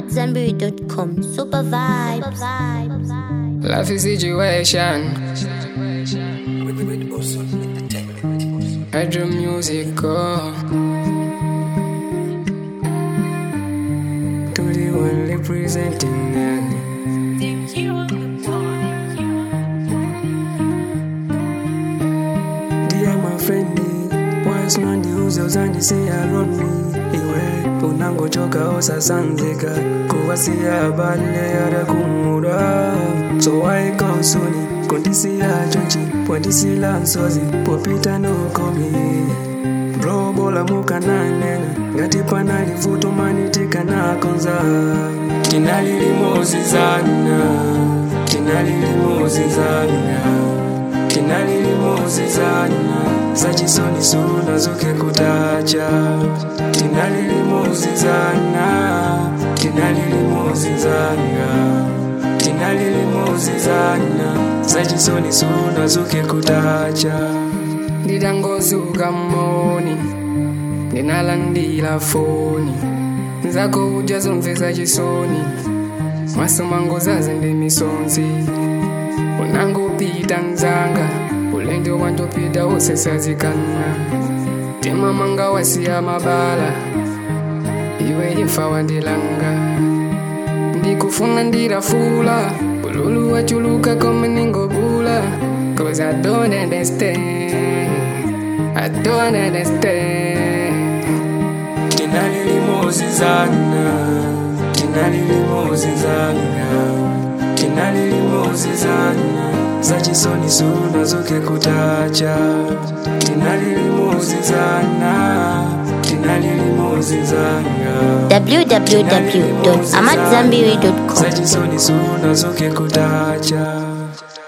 AmadZanbury.com. Super vibes. Life is situation. Hydro music, oh. To the one representing that. Dear my friend, wise man ndiuze uzandisiya lonely iwe unangochoka osasanzika kuwasiya bale arakumura so waikonsuni kundisiya chonchi pwandisila nsozi popita nokomi bro bola mukananena ngati panali vuto manitikanakonza tinalilimozizana tinalilimozizana tinalilimozizana zachisoni suna zoke kutacha tinalilimozizana tinalilimozizana tinalilimozizana zachisoni suna zoke kutacha nditangozuka moni ndinalandila foni nzako udya zonse zachisoni masomango zaze ndimisonzi unangopita nzanga ulendo wandopita usesazikana timamanga wasiya mabala iwe imfa wandilanga ndikufuna ndirafula ululu wachuluka kome ningobula cause i don't understand i don't understand tinalilimozizana tinalilimozizana tinalilimozizana zachisoni suna zoke kutacha tinalilimozizana tinalilimozizana www.amadzanbury.com. zachisoni suna zoke kutacha